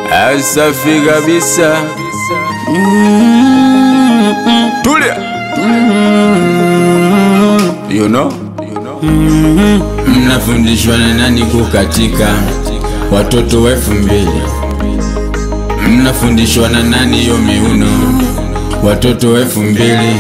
Asafi kabisa. Tulia. You know? Mnafundishwa na nani kukatika? Watoto wa elfu mbili. Mnafundishwa na nani hiyo miuno? Watoto wa elfu mbili.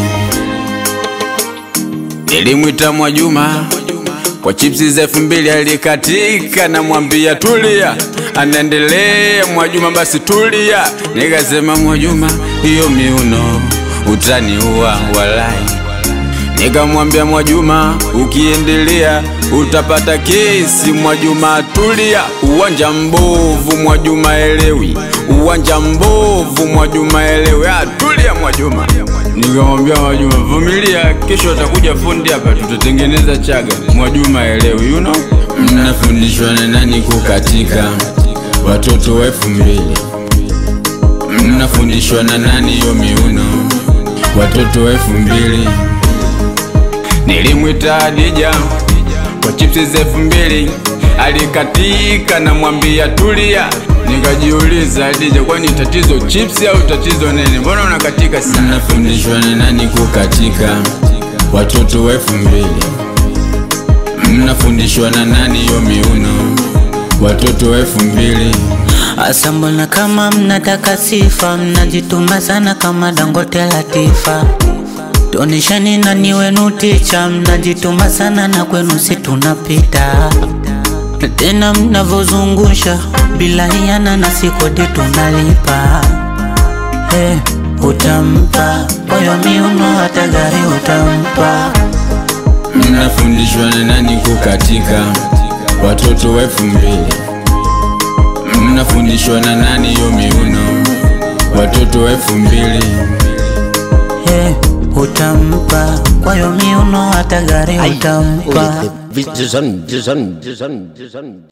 Nilimwita Mwajuma kwa chipsi za elfu mbili alikatika, namwambia tulia, anaendelea Mwajuma, basi tulia. Nikasema Mwajuma, hiyo miuno utaniua walai. Nikamwambia Mwajuma, ukiendelea utapata kesi. Mwajuma tulia, uwanja mbovu. Mwajuma elewi, uwanja mbovu. Mwajuma elewi, ah, tulia Mwajuma. Nikamwambia Mwajuma, vumilia, kesho atakuja fundi hapa, tutatengeneza chaga. Mwajuma elewi, you know? Mnafundishwa na nani kukatika? Watoto wa elfu mbili. Mnafundishwa na nani hiyo miuno? Watoto wa elfu mbili. Nilimwita Adija kwa chipsi za elfu mbili alikatika, namwambia tulia. Nikajiuliza, Adija, kwani tatizo chipsi au tatizo nini? Mbona unakatika sana? Mnafundishwa na nani kukatika? Watoto wa elfu mbili. Mnafundishwa na nani hiyo miuno? Watoto wa elfu mbili. Asa mbona kama mnataka sifa, mnajituma sana kama Dangote Latifa. Tonishani nani wenu ticha, mnajituma sana na kwenu si tunapita. Na tena mnavozungusha bila hiana na sikodi tunalipa. Hey, utampa moyo miuno hata gari utampa. Mnafundishwa na nani kukatika? Watoto wa elfu mbili. Mnafundishwa na nani hiyo miuno? Watoto wa elfu mbili. Hey, utampa kwa hiyo miuno hata gari utampa. Vision, vision, vision, vision.